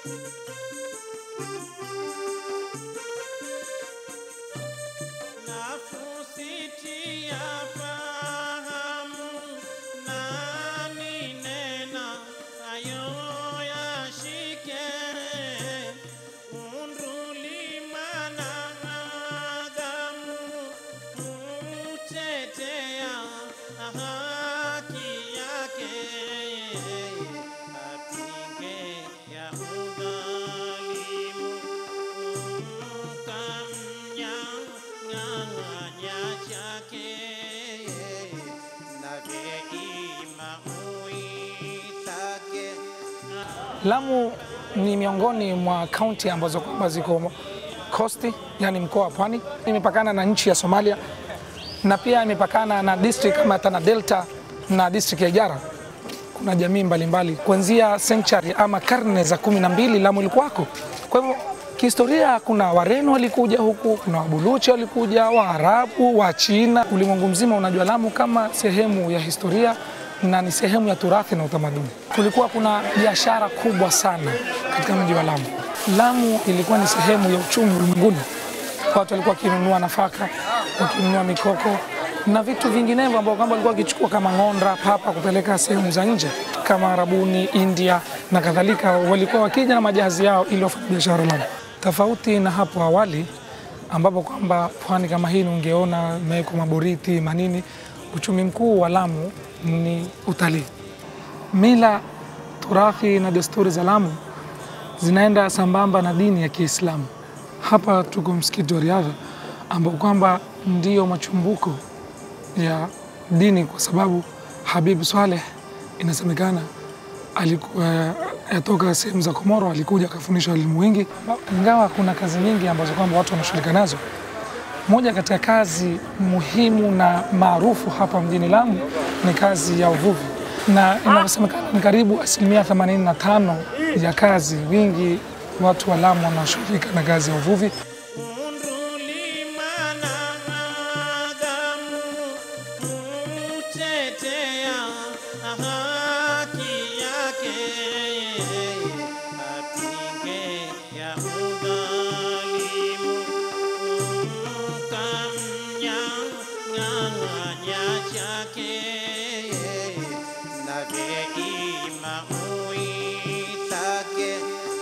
Nafusitia fahamu nani nena ayo yashike undulimana adamu mutetea haki yake apinge ya udhalimu kamnyang'anya chake naveima uitake Lamu ni miongoni mwa kaunti ambazo kwamba ziko kosti, yani mkoa wa Pwani. Imepakana na nchi ya Somalia na pia imepakana na district kama Tana Delta na district ya Ijara. Kuna jamii mbalimbali kuanzia century ama karne za kumi na mbili Lamu ilikuwako. Kwa hivyo kihistoria, kuna Wareno walikuja huku, kuna Wabuluchi walikuja, Waarabu, wa China. Ulimwengu mzima unajua Lamu kama sehemu ya historia na ni sehemu ya turathi na utamaduni. Kulikuwa kuna biashara kubwa sana katika mji wa Lamu. Lamu ilikuwa ni sehemu ya uchumi ulimwenguni. Watu walikuwa wakinunua nafaka, wakinunua mikoko na vitu vinginevyo ambavyo kwamba walikuwa wakichukua kama ng'onda, papa kupeleka sehemu za nje kama Arabuni, India na kadhalika. Walikuwa wakija na majahazi yao ili wafanye biashara Lamu, tofauti na hapo awali ambapo kwamba pwani kama hii ungeona imewekwa maboriti manini. Uchumi mkuu wa Lamu ni utalii. Mila, turathi na desturi za Lamu zinaenda sambamba na dini ya Kiislamu. Hapa tuko msikiti wa Riadha ambao kwamba ndio machumbuko ya dini, kwa sababu Habib Swaleh inasemekana alikuwa yatoka sehemu za Komoro, alikuja akafundisha elimu wingi. Ingawa kuna kazi nyingi ambazo kwamba watu wanashughulika nazo, moja katika kazi muhimu na maarufu hapa mjini Lamu ni kazi ya uvuvi, na inavyosemekana ni karibu asilimia 85 ya kazi, wingi watu wa Lamu wanaoshughulika na kazi ya uvuvi. undulimana adamu mutetea haki yake apinge ya udhalimu kamnyang'anya chake naveima uitake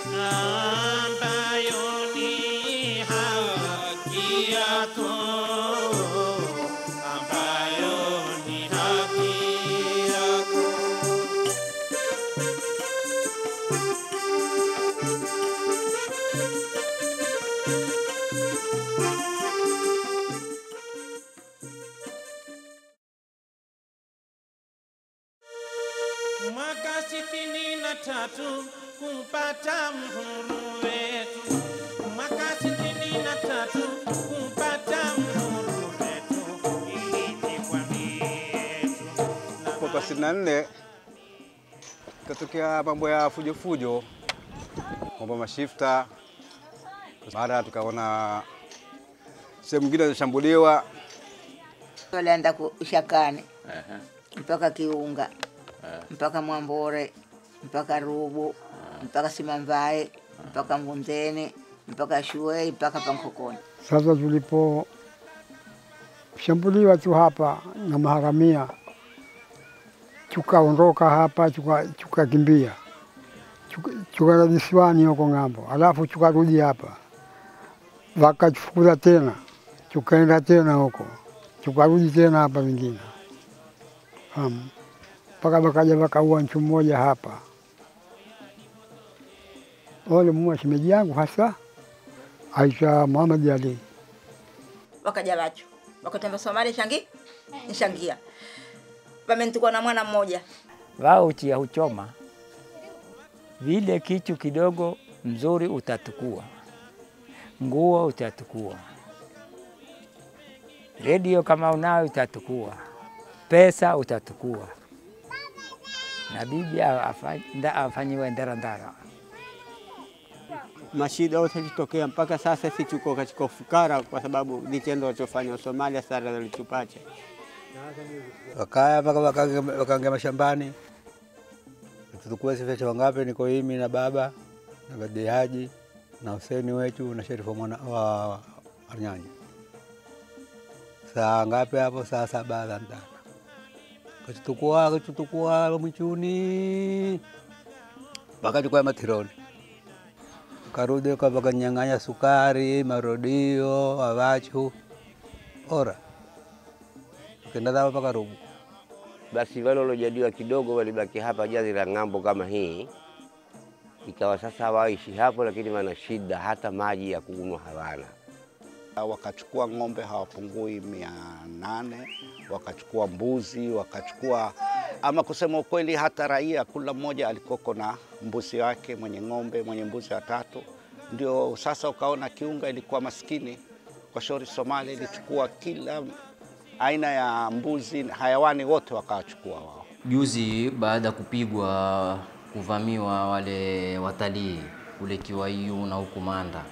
ambayo ni haki yako ambayo ni haki yako mwaka sitini na tatu kupata mhuru wetu, mwaka sitini na tatu kupata mhuru wetu, ilipigwa mietu Mwaka sitini na nne ikatokea mambo ya fujo fujo, mambo ya mashifta. Baada tukaona sehemu nyingine zinashambuliwa, walienda Ushakani mpaka Kiunga mpaka Mwambore mpaka Rubu mpaka Simamvae mpaka Mvunzeni mpaka Shuei mpaka Pankokoni. Sasa tuliposhambuliwa tu hapa na maharamia, tukaondoka hapa tuka- tukakimbia tuka- tukaenda visiwani huko ng'ambo, alafu tukarudi hapa, wakatufukuza tena, tukaenda tena huko, tukarudi tena hapa vingine Fahamu? mpaka wakaja wakaua mtu mmoja hapa. Wale muua shemeji yangu hasa aitwa Muhammad Ali. Wakaja wacho wakatamba Somali shangi nshangia wamentukua na mwana mmoja wao uchia huchoma vile kitu kidogo mzuri utatukua, nguo utatukua, redio kama unayo utatukua, pesa utatukua, na bibi afa- nda- afanyiwe ndarandara. mashida yote yalitokea mpaka sasa, si tuko katika ufukara kwa sababu vitendo walichofanya Somalia sara walitupata. wakaya mpaka wakaingia wakaingia mashambani. Tulikuwa sisi wangapi? Niko mimi na baba na Badi Haji na Huseni wetu na Sherifu mwana wa Arnyanyi. Saa ngapi hapo? Saa saba za mchana kachitukua kachitukua mwichuni wakachukua matironi karudi kwa wakanyang'anya sukari, marodio, awachu ora kenda zao mpaka Rubu. Basi wale waliojaliwa kidogo walibaki hapa jazi la ng'ambo kama hii, ikawa sasa hawaishi hapo, lakini wana shida, hata maji ya kunywa hawana. wakachukua ng'ombe hawapungui mia nane wakachukua mbuzi wakachukua, ama kusema ukweli, hata raia kula mmoja alikoko na mbuzi wake, mwenye ng'ombe, mwenye mbuzi watatu. Ndio sasa ukaona Kiunga ilikuwa maskini kwa shauri Somalia ilichukua kila aina ya mbuzi, hayawani wote wakawachukua wao. Juzi baada ya kupigwa kuvamiwa wale watalii kule Kiwaiu na huku Manda,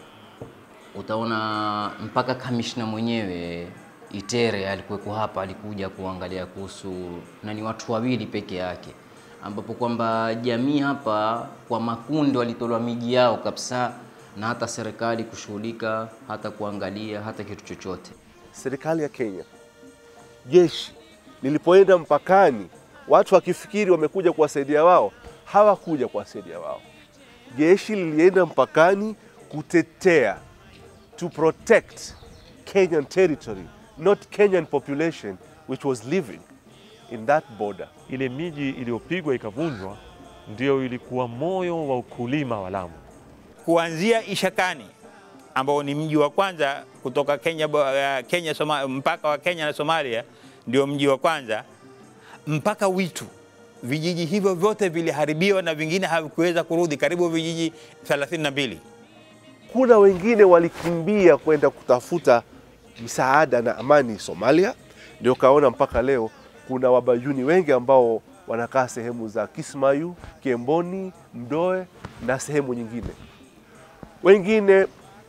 utaona mpaka kamishna mwenyewe Itere alikuweko hapa, alikuja kuangalia kuhusu, na ni watu wawili peke yake, ambapo kwamba jamii hapa kwa makundi walitolewa miji yao kabisa, na hata serikali kushughulika hata kuangalia hata kitu chochote. serikali ya Kenya, jeshi lilipoenda mpakani, watu wakifikiri wamekuja kuwasaidia wao, hawakuja kuwasaidia wao. Jeshi lilienda mpakani kutetea, to protect Kenyan territory, not Kenyan population which was living in that border. Ile miji iliyopigwa ikavunjwa ndio ilikuwa moyo wa ukulima wa Lamu. kuanzia Ishakani ambao ni mji wa kwanza kutoka Kenya, bo- eh, Kenya Soma, mpaka wa Kenya na Somalia ndio mji wa kwanza mpaka Witu. Vijiji hivyo vyote viliharibiwa na vingine havikuweza kurudi, karibu vijiji 32. Kuna wengine walikimbia kwenda kutafuta msaada na amani Somalia, ndio kaona mpaka leo kuna wabayuni wengi ambao wanakaa sehemu za Kismayu, Kiemboni, Mdoe na sehemu nyingine. Wengine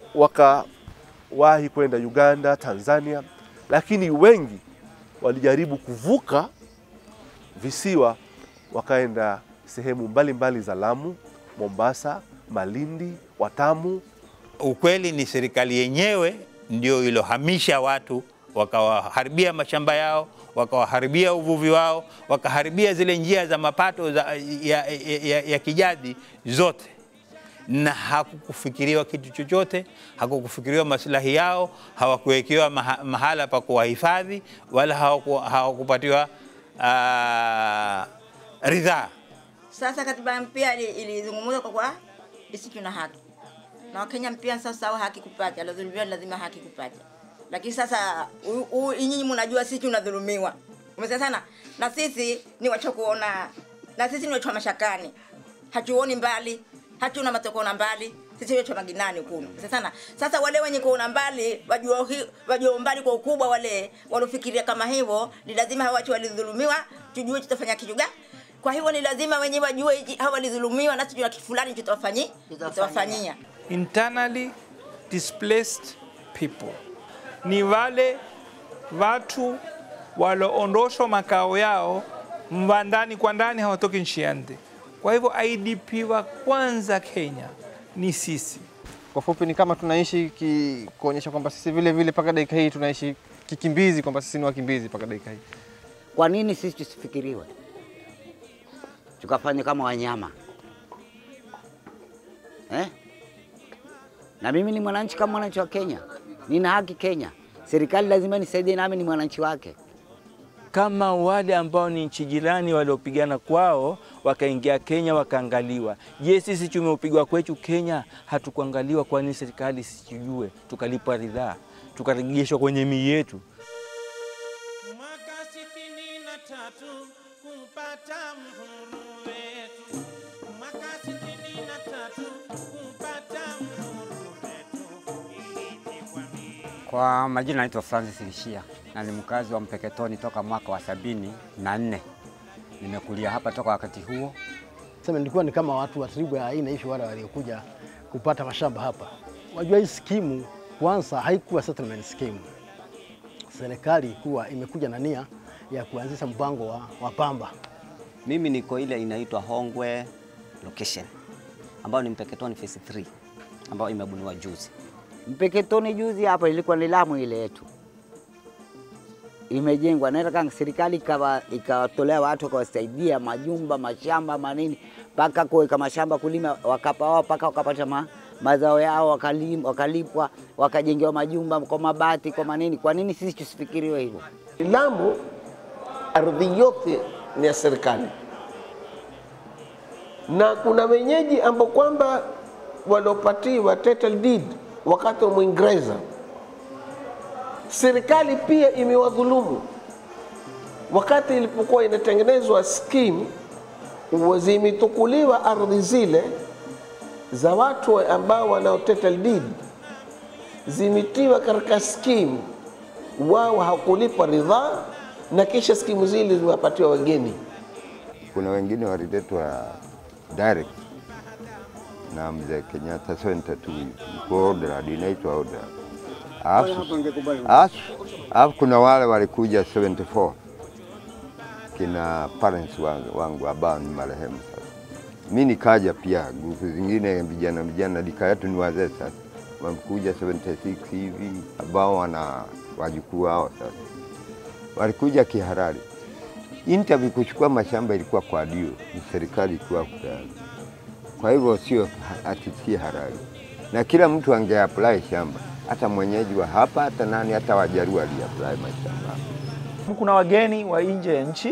wakawahi kwenda Uganda, Tanzania, lakini wengi walijaribu kuvuka visiwa wakaenda sehemu mbalimbali mbali za Lamu, Mombasa, Malindi, Watamu. Ukweli ni serikali yenyewe ndio ilohamisha watu, wakawaharibia mashamba yao, wakawaharibia uvuvi wao, wakaharibia zile njia za mapato za, ya, ya, ya, ya kijadi zote, na hakukufikiriwa kitu chochote, hakukufikiriwa maslahi yao, hawakuwekewa maha, mahala pa kuwahifadhi wala hawaku, hawakupatiwa uh, ridhaa. Sasa katiba mpya ili- ilizungumza kwa kwa sisi tuna haki na Wakenya mpya sasa hao haki kupata, alodhulumiwa lazima haki kupata. Lakini sasa u- u- nyinyi mnajua sisi tunadhulumiwa, umesikia sana, na sisi ni wacha kuona, na sisi ni wacha mashakani, hatuoni mbali, hatuna matokeo na mbali sisi wetu maginani huko. Sasa sana. Sasa wale wenye kuona mbali wajua hi- wajua mbali kwa ukubwa wale walofikiria kama hivyo ni lazima hawa watu walidhulumiwa tujue tutafanya kitu gani. Kwa hivyo ni lazima wenyewe wajue hiki- hawa walidhulumiwa na tujue kitu fulani tutawafanyi tutawafanyia. internally displaced people ni wale watu walioondoshwa makao yao mwa ndani kwa ndani, hawatoki nchi ya nje. Kwa hivyo IDP wa kwanza Kenya ni sisi. Kwa fupi ni kama tunaishi ki, kuonyesha kwamba sisi vile vile mpaka dakika hii tunaishi kikimbizi, kwamba sisi ni wakimbizi mpaka dakika hii. Kwa nini sisi tusifikiriwe tukafanya kama wanyama eh? Na mimi ni mwananchi kama mwananchi wa Kenya, nina haki Kenya. Serikali lazima nisaidie, nami ni mwananchi wake. kama wale ambao ni nchi jirani waliopigana kwao wakaingia Kenya wakaangaliwa. Je, sisi tumeupigwa kwetu Kenya hatukuangaliwa? Kwa nini serikali sijue tukalipa ridhaa tukarejeshwa kwenye mii yetu? Mwaka sitini na tatu kupata mhuru wetu, mwaka sitini na tatu kupata mhuru wetu, ilipigwa Kwa majina naitwa Francis Lishia na ni mkazi wa Mpeketoni toka mwaka wa sabini na nne. Nimekulia hapa toka wakati huo. Sema nilikuwa ni kama watu wa tribu ya aina hiyo wale waliokuja kupata mashamba hapa. Wajua hii skimu kwanza haikuwa settlement scheme. Serikali kuwa imekuja na nia ya kuanzisha mpango wa, wa pamba. Mimi niko ile inaitwa Hongwe location. ambayo ni Mpeketoni phase 3 ambayo imebuniwa juzi. Mpeketoni juzi hapa ilikuwa ni Lamu ile yetu imejengwa, naenda kama serikali ikawa ikawatolea watu wakawasaidia majumba, mashamba, manini mpaka kuweka mashamba kulima, wakapa wao mpaka wakapata ma, mazao yao wakalim, wakalipwa wakajengewa majumba kwa mabati kwa manini. Kwa nini sisi tusifikiriwe hivyo? Lamu ardhi yote ni ya serikali, na kuna wenyeji ambao kwamba waliopatiwa title deed wakati wa Mwingereza. Serikali pia imewadhulumu wakati ilipokuwa inatengenezwa skimu, zimetukuliwa ardhi zile za watu ambao wanao title deed, zimetiwa katika skimu, wao hawakulipa ridhaa, na kisha skimu zile zimewapatiwa wageni. Kuna wengine waliletwa direct na mzee Kenyatta 72 iko order inaitwa order. Alafu alafu kuna wale walikuja 74 kina parents wangu, wangu ambao ni marehemu sasa. Mi nikaja pia grupu zingine vijana vijana, dika yetu ni wazee sasa, wamekuja 76 hivi ambao wana wajukuu wao sasa, walikuja kihalali. Interview kuchukua mashamba ilikuwa kwa dio, ni serikali ilikuwa kutayari. Kwa hivyo sio ati si halali, na kila mtu angeapply shamba, hata mwenyeji wa hapa, hata nani, hata Wajaruo aliapply mashamba. Kuna wageni wa nje ya nchi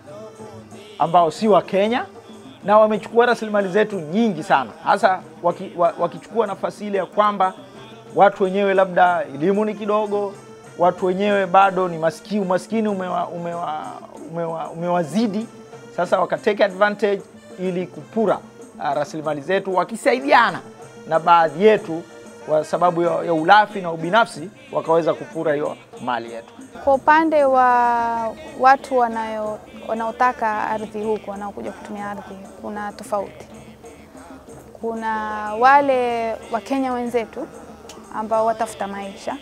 ambao si wa Kenya na wamechukua rasilimali zetu nyingi sana, hasa waki, wa- wakichukua nafasi ile ya kwamba watu wenyewe labda elimu ni kidogo, watu wenyewe bado ni maskini, umaskini umewa, umewa, umewa, umewazidi. Sasa wakateke advantage ili kupura uh, rasilimali zetu, wakisaidiana na baadhi yetu kwa sababu ya, ya ulafi na ubinafsi, wakaweza kupura hiyo mali yetu. Kwa upande wa watu wanayo wanaotaka ardhi huku wanaokuja kutumia ardhi, kuna tofauti. Kuna wale Wakenya wenzetu ambao watafuta maisha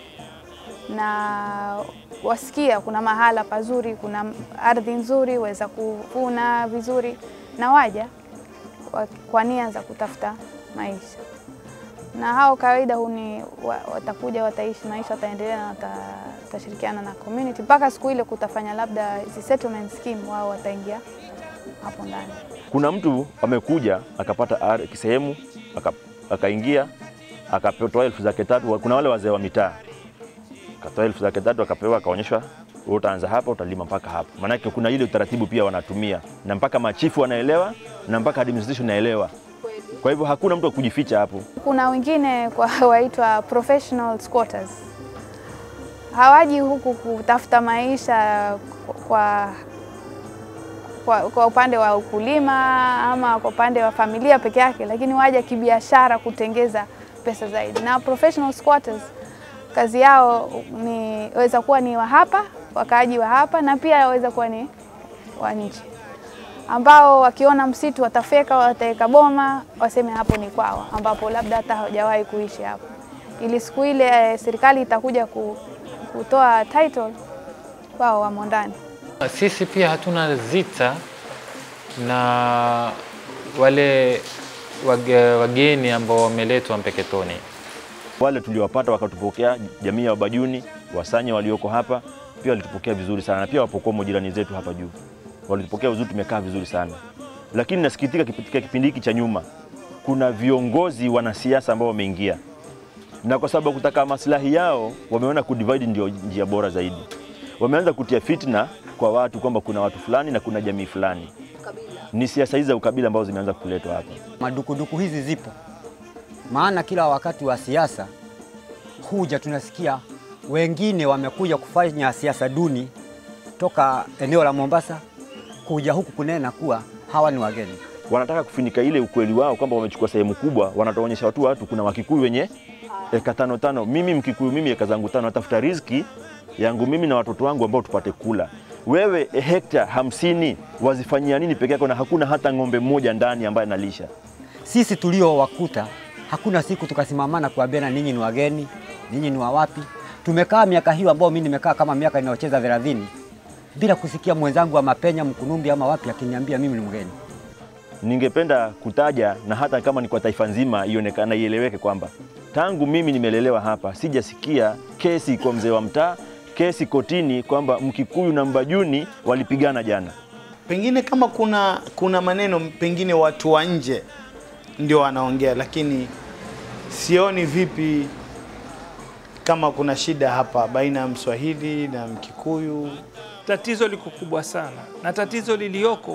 na wasikia kuna mahala pazuri, kuna ardhi nzuri, waweza kuvuna vizuri, na waja wa- kwa nia za kutafuta maisha na hao kawaida huni wa- watakuja wataishi maisha, wataendelea na wata- watashirikiana na community mpaka siku ile kutafanya labda hizi settlement scheme, wao wataingia hapo ndani. Kuna mtu amekuja akapata ar- sehemu aka- akaingia akatoa elfu zake tatu. Kuna wale wazee wa mitaa akatoa elfu zake tatu akapewa, akaonyeshwa wewe utaanza hapa, utalima mpaka hapa. Maanake kuna ile utaratibu pia wanatumia, na mpaka machifu wanaelewa na mpaka administration inaelewa. Kwa hivyo hakuna mtu wa kujificha hapo. Kuna wengine kwa waitwa professional squatters, hawaji huku kutafuta maisha kwa, kwa, kwa upande wa ukulima ama kwa upande wa familia peke yake, lakini waja kibiashara kutengeza pesa zaidi. Na professional squatters kazi yao ni waweza kuwa ni wa hapa, wakaaji wa hapa, na pia waweza kuwa ni wa nje ambao wakiona msitu watafeka, wataweka boma, waseme hapo ni kwao, ambapo labda hata hawajawahi kuishi hapo, ili siku ile eh, serikali itakuja ku, kutoa title, wao wamo ndani. Sisi pia hatuna zita na wale wage, wageni ambao wameletwa Mpeketoni. Wale tuliowapata wakatupokea, jamii ya Wabajuni, Wasanya walioko hapa pia walitupokea vizuri sana, na pia Wapokomo jirani zetu hapa juu walitupokea vizuri, tumekaa vizuri sana. Lakini nasikitika katika kipindi hiki cha nyuma, kuna viongozi wanasiasa ambao wameingia na kwa sababu ya kutaka maslahi yao wameona kudivide ndio njia bora zaidi. Wameanza kutia fitna kwa watu kwamba kuna watu fulani na kuna jamii fulani. Ni siasa hizi za ukabila ambazo zimeanza kuletwa hapa. Madukuduku hizi zipo, maana kila wakati wa siasa huja tunasikia wengine wamekuja kufanya siasa duni toka eneo la Mombasa kuja huku kunena kuwa hawa ni wageni. Wanataka kufinika ile ukweli wao kwamba wamechukua sehemu kubwa, wanataonyesha watu watu kuna Wakikuyu wenye eka tano tano. Mimi Mkikuyu, mimi eka zangu tano, natafuta riziki yangu mimi na watoto wangu ambao tupate kula. Wewe hekta hamsini wazifanyia nini peke yako, na hakuna hata ng'ombe mmoja ndani ambaye analisha? Sisi tuliowakuta hakuna siku tukasimamana kuambiana ninyi ni wageni, ninyi ni wa wapi. Tumekaa miaka hiyo ambao mimi nimekaa kama miaka inayocheza thelathini bila kusikia mwenzangu wa Mapenya, Mkunumbi ama wapi akiniambia mimi ni mgeni. ningependa kutaja na hata kama ni kwa taifa nzima ionekana ieleweke kwamba tangu mimi nimelelewa hapa sijasikia kesi kwa mzee wa mtaa, kesi kotini kwamba Mkikuyu na Mbajuni walipigana jana. Pengine kama kuna kuna maneno pengine watu wa nje ndio wanaongea, lakini sioni vipi kama kuna shida hapa baina ya Mswahili na Mkikuyu. Tatizo liko kubwa sana, na tatizo lilioko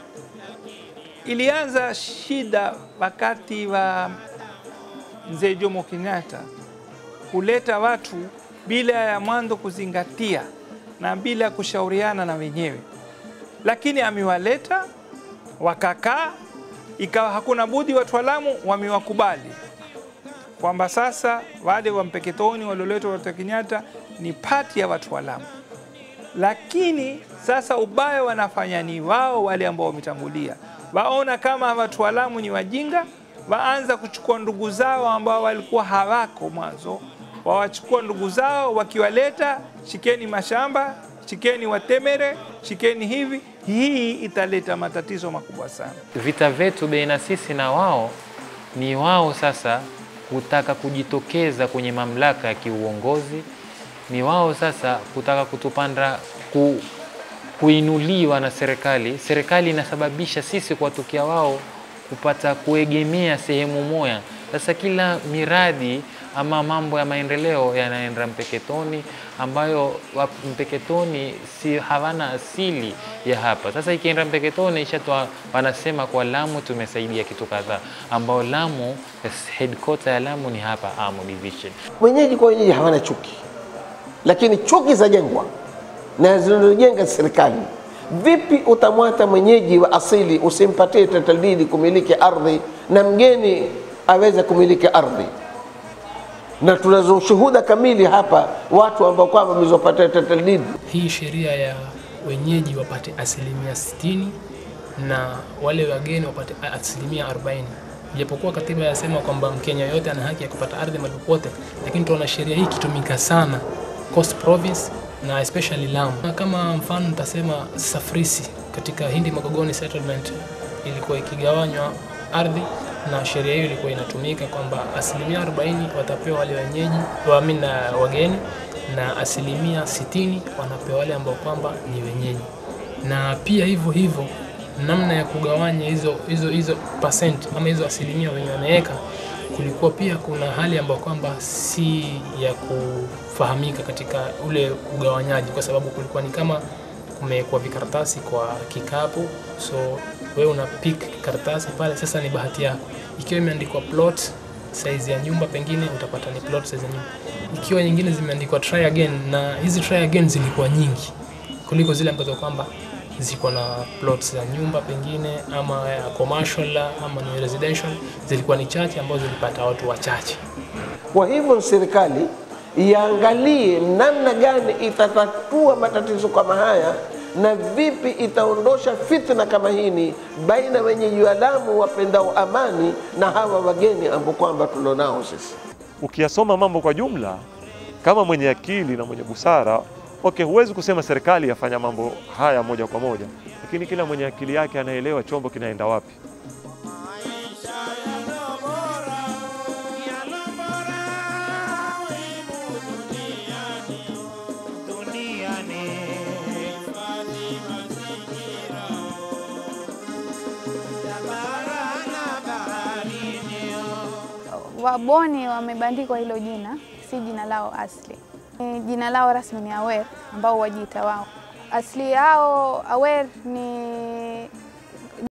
ilianza shida wakati wa mzee Jomo Kenyatta kuleta watu bila ya mwanzo kuzingatia na bila ya kushauriana na wenyewe, lakini amewaleta wakakaa, ikawa hakuna budi watu wa Lamu wamewakubali kwamba sasa wale wa Mpeketoni walioletwa watu wa Kenyatta ni pati ya watu wa Lamu, lakini sasa ubaya wanafanya ni wao wale ambao wametangulia, waona kama watu wa Lamu ni wajinga, waanza kuchukua ndugu zao ambao walikuwa hawako mwanzo, wawachukua ndugu zao wakiwaleta, shikeni mashamba, shikeni watemere, shikeni hivi. Hii italeta matatizo makubwa sana. Vita vyetu baina sisi na wao ni wao sasa kutaka kujitokeza kwenye mamlaka ya kiuongozi, ni wao sasa kutaka kutupanda ku, kuinuliwa na serikali. Serikali inasababisha sisi kuwatokea wao kupata kuegemea sehemu moja. Sasa kila miradi ama mambo ya maendeleo yanaenda Mpeketoni, ambayo wa- Mpeketoni si hawana asili ya hapa. Sasa ikienda Mpeketoni ishatoa, wanasema kwa Lamu tumesaidia kitu kadhaa, ambao Lamu headquarter ya Lamu ni hapa Amu Division. Wenyeji kwa wenyeji hawana chuki, lakini chuki zajengwa na zinazojenga serikali. Vipi utamwata mwenyeji wa asili usimpatie title deed kumiliki ardhi na mgeni aweze kumiliki ardhi? Na tunazo shuhuda kamili hapa, watu ambao kwamba wamezopatia title deed hii sheria ya wenyeji wapate asilimia 60 na wale wageni wapate asilimia 40 japokuwa katiba yasema kwamba mkenya yote ana haki ya kupata ardhi mahali popote lakini tunaona sheria hii ikitumika sana coast province na especially Lamu Na kama mfano nitasema Safrisi katika Hindi Magogoni settlement ilikuwa ikigawanywa ardhi na sheria hiyo ilikuwa inatumika kwamba asilimia 40 watapewa wale wenyeji waamini na wageni na asilimia 60 wanapewa wale ambao kwamba ni wenyeji, na pia hivyo hivyo namna ya kugawanya hizo hizo hizo percent ama hizo asilimia wenye wameweka, kulikuwa pia kuna hali ambayo kwamba si ya kufahamika katika ule ugawanyaji, kwa sababu kulikuwa ni kama kumewekwa vikaratasi kwa kikapu, so wewe una pick karatasi pale, sasa ni bahati yako. Ikiwa imeandikwa plot size ya nyumba, pengine utapata ni plot size ya nyumba. Ikiwa nyingine zimeandikwa try again, na hizi try again zilikuwa nyingi kuliko zile ambazo kwamba ziko na plots za nyumba pengine ama ya commercial ama ni residential, zilikuwa ni chache ambazo zilipata watu wachache. Kwa hivyo serikali iangalie namna gani itatatua matatizo kama haya na vipi itaondosha fitna kama hini baina wenyeji wa Lamu wapendao amani na hawa wageni ambao kwamba tulionao sisi. Ukiyasoma mambo kwa jumla, kama mwenye akili na mwenye busara, okay, huwezi kusema serikali yafanya mambo haya moja kwa moja, lakini kila mwenye akili yake anaelewa chombo kinaenda wapi. Waboni wamebandikwa hilo jina, si jina lao asli. Eh, Jina lao rasmi ni Awer ambao wajiita wao. Asili yao Awer ni